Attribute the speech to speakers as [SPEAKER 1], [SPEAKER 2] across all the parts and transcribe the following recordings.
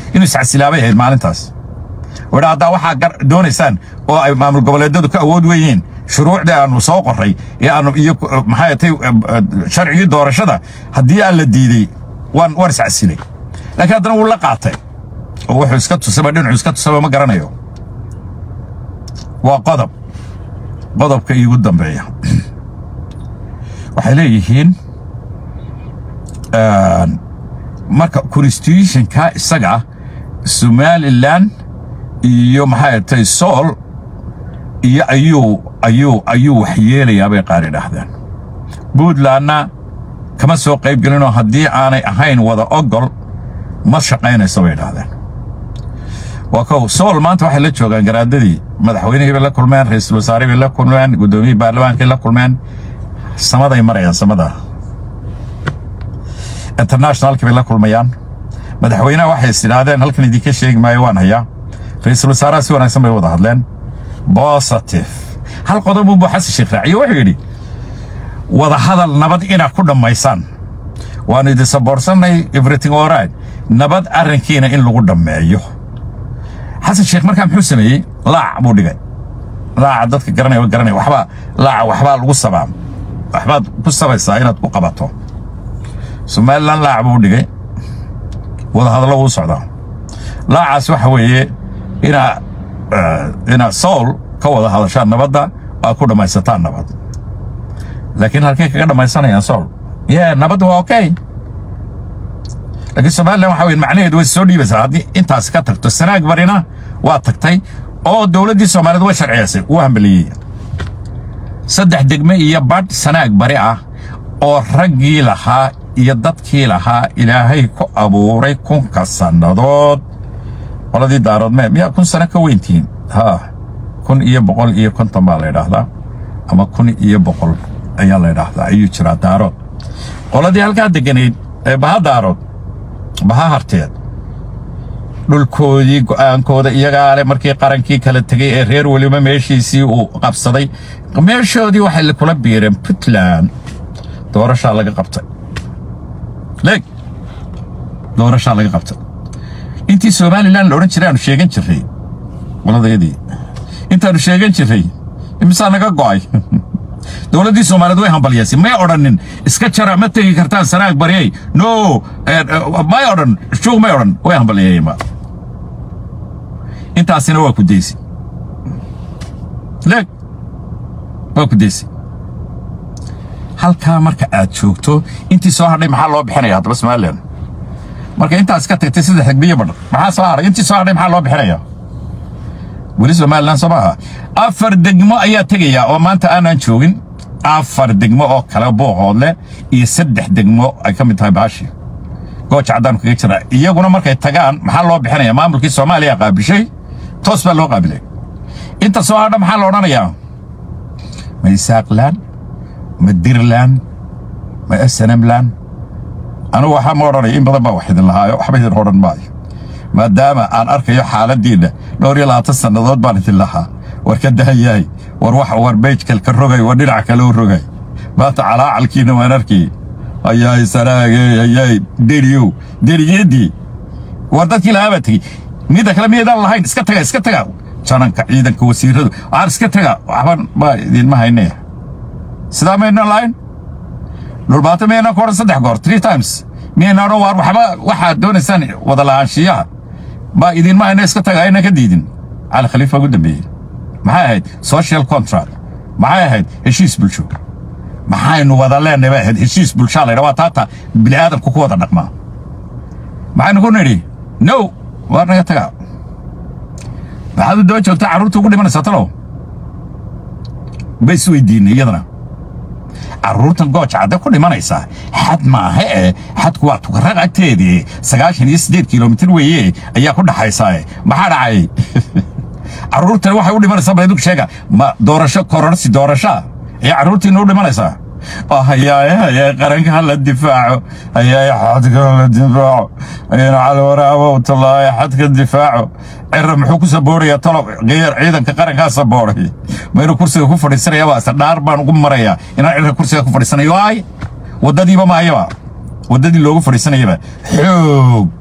[SPEAKER 1] inuu iscasilaabay ahayd maalintaas wadha haddaa waxaa doonaysaan oo ay maamul goboleedyadu ka awood weyihiin shuruucdii aanu soo qoray ee aanu iyo maxay tay sharcigii doorashada haddii aan la diiday waan waan iscasilay laakiin haddana wuu la qaatay oo wuxuu iska tusaba dhinacu iska tusaba ma garanayo waa qodob qodobka iigu dambeeya waxay leeyihiin marka constitutionka isaga somalilan iyo maxay tahay sool iyo ayuu ayuu ayuu wax yeelayaa bay qaar idhaahdeen puntlandna kama soo qayb gelinoo haddii aanay ahayn wada ogol ma shaqaynayso bay idhaahdeen waa kow sool maanta waxay la joogaan garaadadii madaxweynihii bay la kulmeen ra'iisul wasaare bay la kulmeen guddoomiyihii baarlamaankay la kulmeen samaday marayaan samada internationalkii bay la kulmayaan madaxweynaha waxay is idhaahdeen halkan idinka sheegi maayo waan hayaa ra'iisul wasaaraha si wanaagsan bay wada hadleen positive hal qodob unbuu xasan sheekh raaciye wuxuu yidhi wada hadal nabad inaad ku dhammaysaan waannu idin saboorsanay everything alright nabad arrinkiina in lagu dhammeeyo xasan sheekh markaa muxuu sameeyey laac buu dhigay laaca dadka garanaya garanaya waxbaa laaca waxbaa lagu sabaa waxbaad ku sabaysaa inaad ku qabato somalilan laac buu dhigay wada hadallo wuu socdaa laacaas waxa weeye inaa inaad sool ka wada hadashaan nabadda aad ku dhammaysataan nabad laakiin halkay kaga dhammaysanayaan sool yee nabadda waa okay laakiin somalilan waxa weye macnaheedu way soo dhiibaysaa haddii intaasi ka tagto sanaag barina waa tagtay oo dowladdii soomaaliyeed way sharciyaysay uu hambeliyey saddex degme iyo badh sanaag bari ah oo raggii lahaa iyo dadkii lahaa ilaahay ku abuuray kunka sannadood qoladii daaroodme miyaa kun sano ka weyntihiin haa kun iyo boqol iyo konton baa la ydhaahdaa ama kun iyo boqol ayaa la ydhaahdaa ayuu jiraa daarood qoladii halkaa degganayd ee baha daarood baha harteed dhulkoodii go'aankooda iyagaa leh markii qarankii kala tegey ee reer weliba meeshiisii uu qabsaday meeshoodii waxay kula biireen puntland doorashaa laga qabtay leeg doorashaa laga qabtay intii somalilan la odhan jiray aanu sheegan jirray qoladayadii intaannu sheegan jirray imisaa naga go'ay dowladdii soomaaliyeed way hambalyaysay may odhanin iska jara ma tegi kartaan sanaag baryey no may odhan shuug may odhan way hambalyeeyeenba intaasina waa ku daysi leeg waa ku daysi halkaa marka aad joogto intii soo hadhay maxaa loo bixinaya haddaba somalilan marka intaas ka tagtay saddex degmiyo badhan maxaa soo hadhay intii soo hadhay maxaa loo bixinaya weli somalilan soo maaha afar degmo ayaa tegayaa oo maanta aanaan joogin afar degmo oo kale booqoodleh iyo saddex degmo ay ka mid tahay baashi gooja caddaan kaga jira iyaguna markay tagaan maxaa loo bixinaya maamulkii soomaaliya qaabishay toos baa loo qaabilay inta soo hadha maxaa la odhanayaa ma isaaqlaan ma dirland ma snmland anugu waxaa ma odhanaya in badan baa wax idin lahaayo waxba idin odhan maayo maadaama aan arkayo xaaladdiinna dhowr iyo labaatan sannadood baan idin lahaa war ka dahayahay war wax war beyjkalka rogay war dhinac kale u rogay maanta calaacalkiinna waan arkayay ayaay sanaagey ayaay deriyow deriyeeddii war dadkii lahaa baa tegey midda kale miyaydaan lahayn iska taga iska taga jananka ciidanka wasiiradu aan iska taga waxban baa idinma haynaya sidaa maydnan lahayn dhulbaato miyaynaan ku odhan saddex goor three times miyaynaan odhan waar waxba waxaad doonaysaan wada lahaanshiyaha baa idinma hayna iska taga aynan ka diidin cali khaliifa ugu dambeeyey maxay ahayd social contract maxay ahayd heshiis bulsho maxaynu wada leenahay bay ahayd heshiis bulshaa laydha waa taata bini'aadamku ku wada dhaqmaa maxaynu ku nidhi no waar naga taga maxaad u daba joogtaa carruurta ugu dhimanaysaa talow ba isweydiinay iyadana carruurtan gooja cadde ku dhimanaysaa xad maaha ee xadku waa tukarraq agteedii sagaashan iyo siddeed kilomitir weeye ayaa ku dhaxaysaae maxaa dhacay carruurtan waxay u dhimanaysaa baydug sheega ma doorasho kororsi doorashaa ayaa carruurtiina u dhimanaysaa hayaay hayaay qaranka ha la difaaco hayaay xadka ha la difaaco ayayna calwaraabow tallaaye xadka difaaco cira muxuu ku saboorayaa talo ciidanka qarankaa sabooray ma inuu kursiga ku fadhiisanaya baase dhaar baan ugu marayaa inaan cirka kursiga ku fadhiisanayo ay waddadiiba maayaba waddadii loogu fadhiisanayaba xoog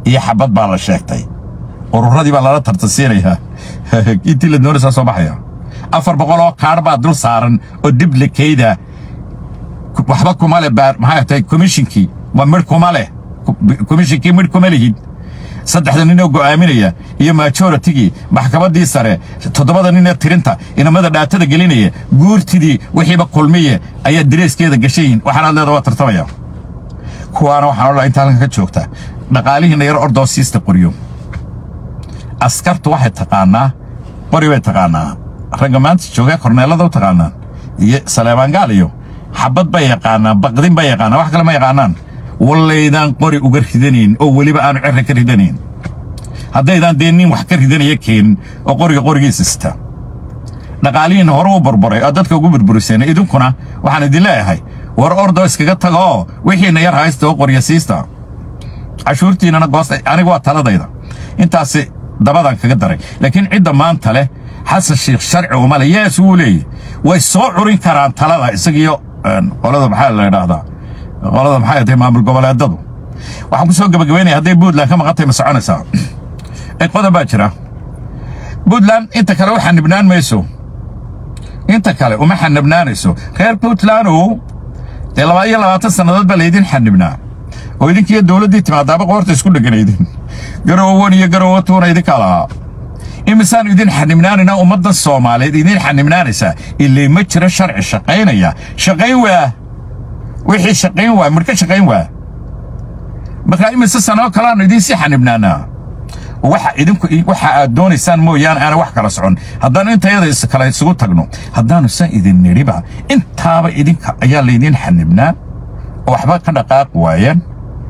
[SPEAKER 1] iyo xabad baa la sheegtay ururadii baa lala tartansiinayaa intii la doonaysaa soo baxaya afar boqol oo kaadh baa dul saaran oo diblikayda waxba kuma leh baar maxay tahay komishinkii waa midh kuma leh komishinkii midh kuma lihid saddexda nin oo go'aaminaya iyo majoratigii maxkamaddii sare toddobada nin ee tirinta inamada dhaatada gelinaya guurtidii wixiiba kulmiye ayaa direeskeeda gashayihin waxaanaad leeda waa tartamaya kuwaana waxaan odhaa inta halkan ka joogta dhaqaalihiinna yar ordoo siista qoriyo askartu waxay taqaannaa qori bay taqaannaa ragga maanta joogaa korneellada u taqaanaan iyo saleebaan gaal iyo xabad bay yaqaanaan baqdin bay yaqaanaan wax kale ma yaqaanaan wallaydaan qori uga ridanayn oo weliba aanu cirra ka ridanayn haddaydaan dee nin wax ka ridanaya keenin oo qoriga qorigiisa sita dhaqaalihiinna hore u burburay oo dadka ugu burburiseen idinkuna waxaan idin leeyahay war ordoo iskaga taga oo wixiinna yar haysta oo qorya siista cashuurtiinnana goosta aniga waa taladayda intaasi dabadan kaga daray laakiin cidda maanta leh xasan sheekh sharci uma leh yees wuu leeyahy way soo curin karaan talada isagiyo qolada maxaa la idhaahdaa qolada maxay tahay maamul goboleedadu waxaan ku soo gabagabaynaya hadday puntland ka maqantay ma soconaysaa qodob baa jira puntland inta kale u xanibnaan mayso inta kale uma xanibnaanayso reer puntlandow dee labaa iyo labaatan sannadood baa laydin xanibnaa oo idinkiiyo dowladdii timaadaaba qoorta isku dheganaydin garowan iyo garowatuuna idinkaa lahaa imisaan idin xanibnaanayna ummaddan soomaaliyeed idin xanibnaanaysaa ilay ma jiro sharci shaqaynaya shaqayn waa wixii shaqayn waa midhka shaqayn waa markaa imise sanoo kaleaanu idiin sii xanibnaanaa waxa idinku waxa aad doonaysaan mooyaane aana wax kala socon haddaannu intayada kale isugu tagno haddaannu san idin nidhiba intaaba idinka ayaa laydiin xanibnaa oo waxba ka dhaqaaq waayeen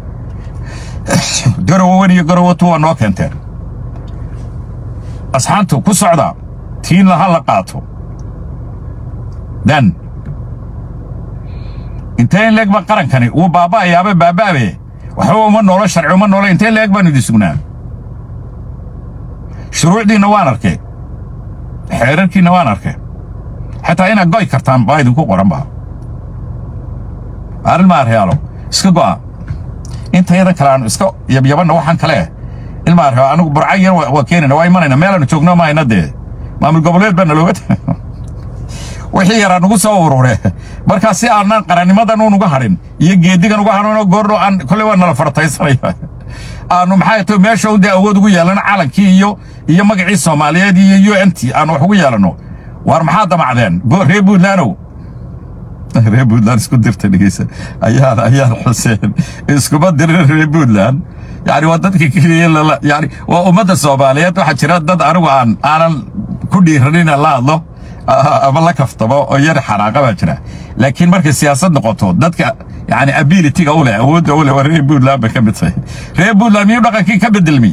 [SPEAKER 1] garowawan iyo garowatu waa noo keenteen asxaantu ku socda tiinla ha la qaato dan intee in leeg ba qarankani wuu baaba'ayaaba baaba'abe waxba uma noolo sharci uma noolo intee leeg baanu idin sugnaa shuruucdiinna waan arkay xeerarkiinna waan arkay xataa inaad go'i kartaan baa idinku qoran ba arrin maaryaalo iska go'a intayada kale aanu iska yabyabanna waxaan kale ilma aryaa anigu burca yar waa keenayna waa imanayna meelaanu joogno maayna dee maamul goboleed baa nalooga wixii yaraa nugu soo urure markaa si aanan qarannimadan unuga hadhin iyo geedigan uga hadhinoo goordho aan kolley waa nala farataysanaya aanu maxay tahay meesha un dee awood ugu yeelano calankii iyo iyo magacii soomaaliyeed iyo u n t aanu wax ugu yeelanno waar maxaa damacdeen reer buntlandow reer buntland isku dirta dhegeysa ayaan ayaan xuseen iskuma dirin reer buntland yani waa dadka keliya lala yani waa ummadda soomaaliyeed waxaa jira dad anigu aan aanan ku dhiiranin la hadlo ama la kaftamo oo yar xanaaqa baa jira laakiin markay siyaasad noqoto dadka yani abilityga u leh awoodda u leh waa reer puntland bay ka mid tahay reer puntland miyuu dhaqankii ka bedelmi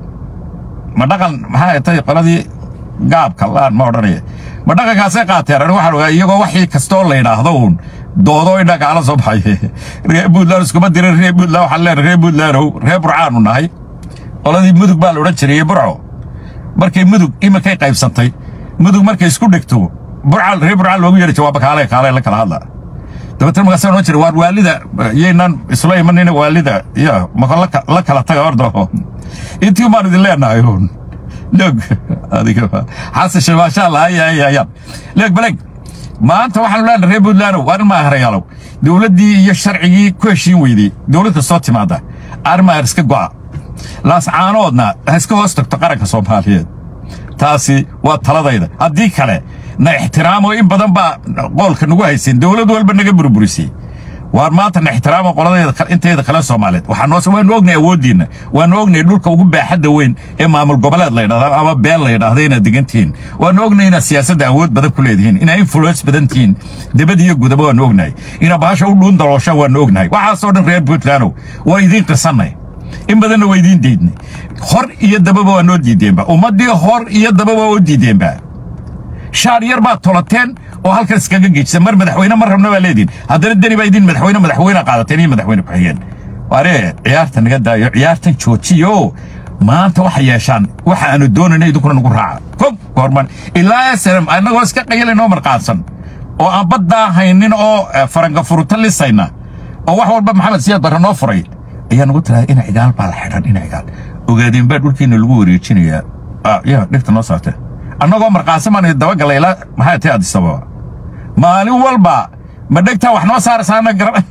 [SPEAKER 1] ma dhaqan maxaa tahay qoladii gaabka laan ma odhanaya ma dhaqankaasay qaateen anigu waxaan ogaa iyagoo waxii kastoo la yidhaahdo uun doodo in dhagaala soo baxay reer puntland iskuma dirin reer puntland waxaan leenahay reer puntlandow reer burcaanu nahay qoladii mudug baa la odhan jiray burco markay mudug iminkay qaybsantay mudug markay isku dhigto burcal reer burcal loogu yeeri jawaaba kaale kaale la kala hadla dabeetana markaasaan odhan jiray waar waalida yaynan isla imanina waalida ya maka la kala taga ordo intii baan idin leenahay uun log adiga xasan shil maasha allah ay ay ayaan leeg baleg maanta waxaanu leenahay reer puntlandow waa arrin ma ahrayaalow dowladdii iyo sharcigii ku heshiin weydey dowlad kastoo timaada arrin ma iska go'a laascaanoodna ha iska hoos tagto qaranka soomaaliyeed taasi waa taladayda haddii kale na ixtiraamo in badan baa qoolka nagu haysan dowlad walba naga burburisay waar maanta na ixtiraamo qoladayda inteeda kale soomaaliyeed waxaan waanu ognay awooddiinna waanu ognay dhulka ugu baaxadda weyn ee maamul goboleed la yidhahda ama beel la yidhaahda inaad degantihiin waanu ognay inaad siyaasadda awood badan ku leedihiin inaad influence badan tihiin dibad iyo gudaba waanu ognahay inaad bahasha u dhuun dalooshaan waanu ognahay waxaasoo dhan reer puntlandow waa idiin qisannay in badanna waa idiin diidnay hor iyo dababa waa noo diideenba ummaddii hor iyo dababa waa u diideenba shaar yar baad tolateen oo halkan iskaga geejisa mar madaxweyne mar rabna baa leediin haddana deni baa idin madaxweyne madaxweyne qaadateen iyo madaxweyne ku-xigeen waaree ciyaarta naga daayo ciyaartan joojiyo maanta waxay yeeshaan waxa aanu doonayna idinkuna nagu raaca kob goorman ilaa snm annagoo iska qayalinoo marqaadsan oo aan baddaa haynin oo faranka furuta lisayna oo wax walba maxamed siyaad barre noo furay ayaa nagu tiraada ina cigaal baa la xidhan ina cigaal ogaadeen baa dhulkiina lagu wareejinayaa ya dhigta noo saartee annagoo marqaasimaan dabagala ilaa maxay tahay adisababa maalin walba ma dhegtaa wax noo saaraysaana garan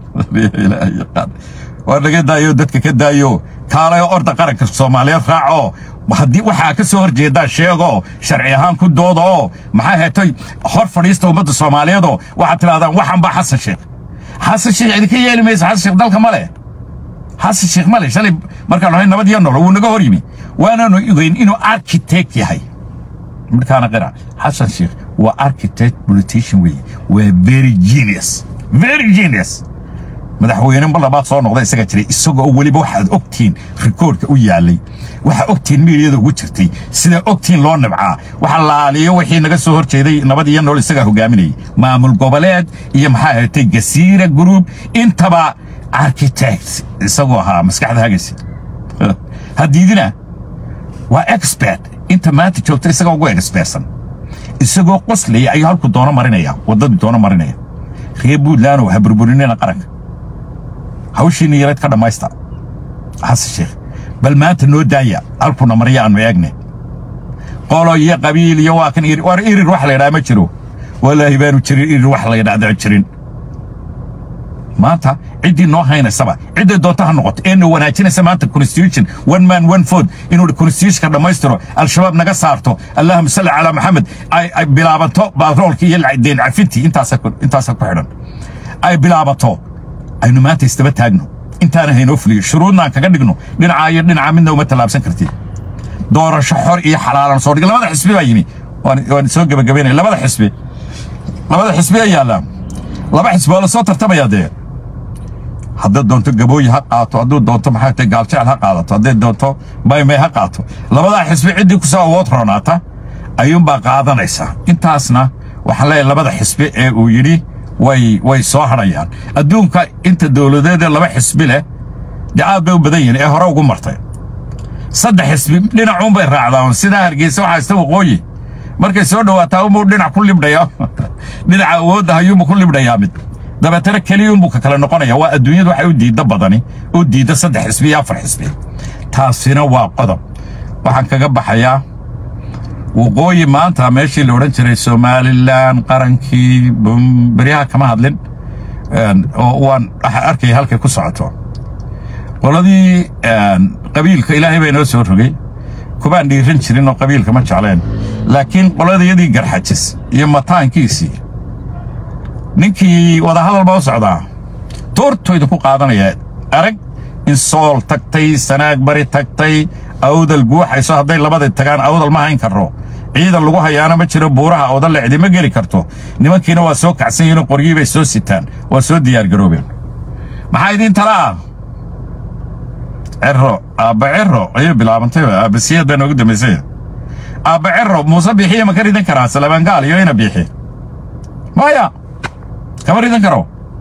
[SPEAKER 1] waa naga daayo dadka ka daayo kaalayo orda qaranka soomaaliyeed raaco haddii waxaa ka soo horjeedaa sheego sharci ahaan ku dooda oo maxaa heetay hor fadhiista ummadda soomaaliyeedoo waxaad tidhahdaan waxan baa xasan sheekh xasan sheekh idinka yeeli maysa xasan sheekh dalka ma leh xasan sheekh ma leh shalay markaan nahay nabad iyo nolol wuu naga hor yimi waanaanu ogeyn inuu architect yahay markaana qira xasan sheekh waa architect politician weeye waa very genius very genius madaxweyne mar labaad soo noqda isaga jiray isagoo weliba waxaad ogtihiin rikoorka u yaalay waxaa ogtihiin miidiyada ugu jirtay sida ogtihiin loo nibcaa waxa laaliyo wixii naga soo hor jeeday nabad iyo nool isagaa hogaaminayay maamul goboleed iyo maxaa ahatay gasiira group intaba architect isagoo ahaa maskaxda hagaysa haddiidina waa expert inta maanta joogta isagaa ugu expertsan isagoo qoslaya ayuu halku doono marinaya waddadii doono marinaya reer buntland ha burburinina qaranka hawshiina yareed ka dhammaysta xasan sheekh bal maanta noo daaya halkuna marya aanu eegne qolo iyo qabiil iyo waa kan war irir wax la yidhaha ma jiro walaahi baanu jirin irir wax la yidhahda jirin maanta ciddii noo haynaysaba cidday doonta ha noqoto eena wanaajinaysa maanta constitution one man one vote inuu constitutionka dhammaystiro al-shabaab naga saarto allahuma salli calaa maxamed ay bilaabato baaroolkii iyo deen cafintii intaasa ku xidhan ay bilaabato aynu maanta istaba taagno intaana haynoo fuliyo shuruudnaan kaga dhigno dhinacaa iyo dhinacaa midna uma tallaabsan kartid doorasho xor iyo xalaalan soo dhig labada xisbi baa yimi waan soo gebagabaynaya labada xisbi labada xisbi ay yaallaan laba xisbi oo la soo tartamayaa dee hadday doonto gabooyi ha qaato hadduu doonto maxaa tahay gaaljecel ha qaadato hadday doonto baymay ha qaato labadaa xisbi ciddii ku soo awood roonaata ayuunbaa qaadanaysaa intaasna waxaan leeyahay labada xisbi ee uu yidhi way way soo hadhayaan adduunka inta dowladeedee laba xisbi leh dee aad bay u badan yihiin ee hore ugu martay saddex xisbi dhinacuunbay raacdaan sidaa hargeysa waxaa ista waqooyi markay soo dhowaataa unbuu dhinac ku libdhaya dhinaca awoodda hayuunbuu ku libdhayaa mid dabeetana keliyuunbuu ka kale noqonaya waa adduunyadu waxay u diidda badani u diidda saddex xisbi iyo afar xisbi taasina waa qodob waxaan kaga baxayaa waqooyi maanta meeshii la odhan jiray somalilan qarankii beryaha kama hadlin oo waan arkaya halkay ku socoto qoladii qabiilka ilaahay baa inoo soo rogay kubaan dhiiran jirin oo qabiilka ma jecleen laakiin qoladiyadii garxajis iyo mataankiisii ninkii wadahadal baa u socdaa toortoyda ku qaadanaya arag in sool tagtay sanaag bari tagtay awdal guuxayso hadday labadii tagaan awdal ma hayn karro ciidan lagu hayaana ma jiro buuraha awdalle cidima geli karto nimankiina waa soo kacsan yihiin qoryii bay soo sitaan waa soo diyaargaroobeen maxaa idiin tala ah cerro aabba cerro ayay bilaabantay aabbasiyad baa noogu dambaysay aabba cerro muuse biixiya ma ka ridan karaa salabaangaal iyo ina biixi maya kama ridan karo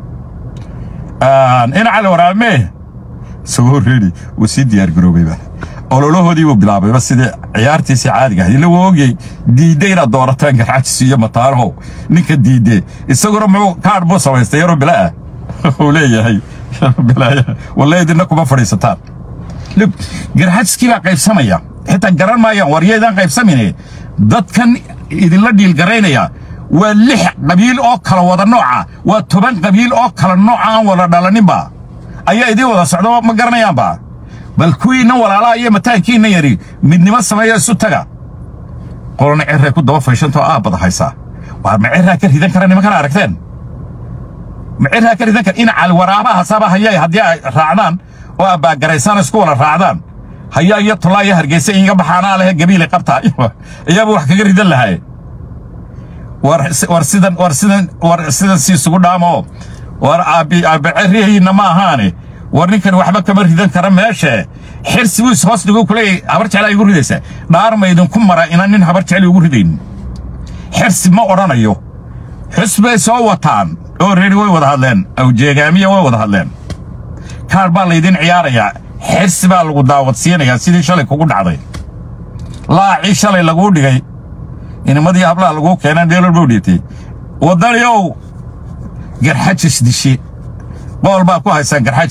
[SPEAKER 1] ina cali waraabmee isagoo reedi wuu sii diyaargaroobayba ololahoodii buu bilaabayba sidii ciyaartiisii caadiga ahayd ila waa ogyay diidde inaad doorataan garxajis iyo mataanahow ninka diidde isaguna muxuu kaadh buu samaystay yaroo bilaa uu leeyahay walle idinna kuma fadhiisataan lug garxajiskii baa qaybsamaya xitaa garan maayaan waryaydaan qaybsamine dadkan idinla dhiilgaraynaya waa lix qabiil oo kala wada nooca waa toban qabiil oo kala nooca aan wada dhalaninba ayaa idiin wada socdo ma garanayaanba bal kuwiinna walaalaha iyo mataankiinna yari midnimo sameeya isu taga qolona cirray ku daba fayshanto aabbada haysaa waar ma cirraa ka ridan kara nimankana aragteen ma cirraa ka ridan kara in cali waraabaha saba hayay haddii ay raacdaan oo abbaagaraysaan isku wada raacdaan hayaa iyo tolaa iyo hargeysa iiga baxaanaa lehe gabiilay qabtaa iyaaba wax kaga ridan lahay war sidan war sidan war sidan si isugu dhaamo war aabbi aabba cirrihiinna ma ahaane war ninkan waxba kama ridan kara meeshe xirsi buu ishoos dhigu kuleeyahay habar jeclaa igu ridaysa dhaar ma idinku mara inaan nin habar jecli ugu ridaynin xirsi ma odhanayo xusbay soo wataan oo reeri way wada hadleen awjeegaamiya way wada hadleen kaar baa laydin ciyaarayaa xirsi baa lagu daawadsiinayaa sidii shalay kugu dhacday laacii shalay laguu dhigay inimadii hablaha laguu keenaan dheelol buu dhiibtay waddaniow garxajis dishi bool baa ku haysaan garxajis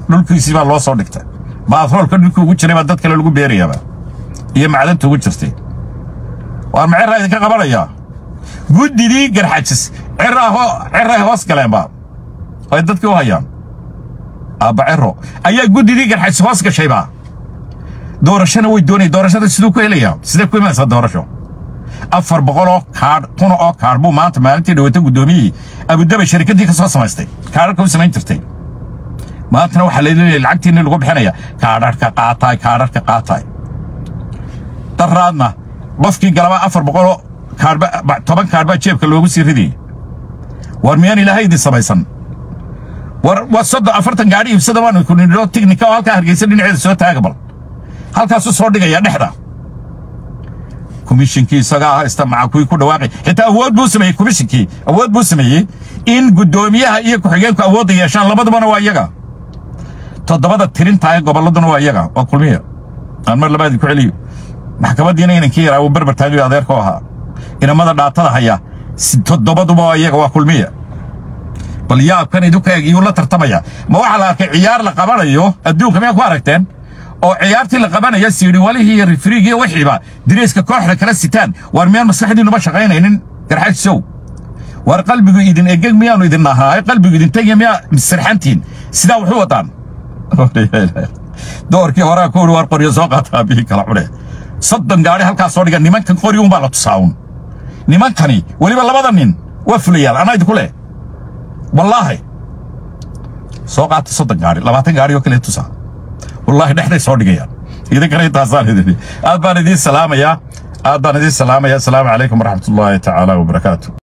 [SPEAKER 1] dhulkiisii baa loo soo dhigtay baatroolka dhulkii ugu jiray baa dad kale lagu beerayaaba iyo macdanta ugu jirtay waar ma cirraa idinka qabanayaa guddidii garxajis cirray hoos galeenba ay dadkii u hayaan aabba ciro ayaa guddidii garxajis hoos gashayba doorashana way doonaya doorashada siduu ku helayaa sidee ku imanaysaa doorasho afar boqoloo kaadh kuna oo kaadh buu maanta maalintii dhawata guddoomiyihii abudabay sharikaddii ka soo samaystay kaadharka u samayn jirtay maantana waxaa laleeyahay lacagtiinni lagu bixinaya kaadharka qaataay kaadharka qaataay daraadna qofkii galaba afar boqoloo kaadhba toban kaadh baa jeebka loogu sii ridayay war miyaan ilaahay idin samaysan war waa soddon afartan gaadhi iibsada waanu ku nidho tignika oo halkaa hargeysa dhinaceeda soo taaga bal halkaasuu soo dhigaya dhexda komishinkii isagaa haysta maca kuwii ku dhawaaqay xitaa awood buu sameeyey komishinkii awood buu sameeyey in guddoomiyaha iyo ku-xigeenku awoodda yeeshaan labadubana waa iyaga toddobada tirintaa ee gobolladuna waa iyaga waa kulmiya aan mar labaadii ku celiyo maxkamaddiina inankii yaraa uu berber taagayo adeerku ahaa inamada dhaatada haya toddobaduba waa iyaga waa kulmiya bal yaabkan idinku eeg iyuu la tartamaya ma waxaa la arkay ciyaar la qabanayo adduunka miyaa ku aragteen oo ciyaartii la qabanaya siidhi walihii iyo rifriigii iyo wixiiba diriiska kooxda kala sitaan waar miyaan maskaxdiinuba shaqaynaynin garxajisow waar qalbigu idin egeg miyaanu idin nahaa qalbigu idin tegya miyaa sirxantiin sidaa wuxuu wadaan doorkii horaa ku uri waar qoryo soo qaataa bihii kala cune soddon gaadhi halkaa soo dhiga nimankan qori unbaa la tusaawun nimankani weliba labada nin waa fulayaal anaa idinku leh wallaahi soo qaata soddon gaadhi labaatan gaadhi oo kale tusaa wallaahi dhexday soo dhigayaan idinkana intaasaan idin aad baan idiin salaamayaa aad baan idiin salaamayaa asalaamu calaykum waraxmatullaahi tacaala wabarakaatu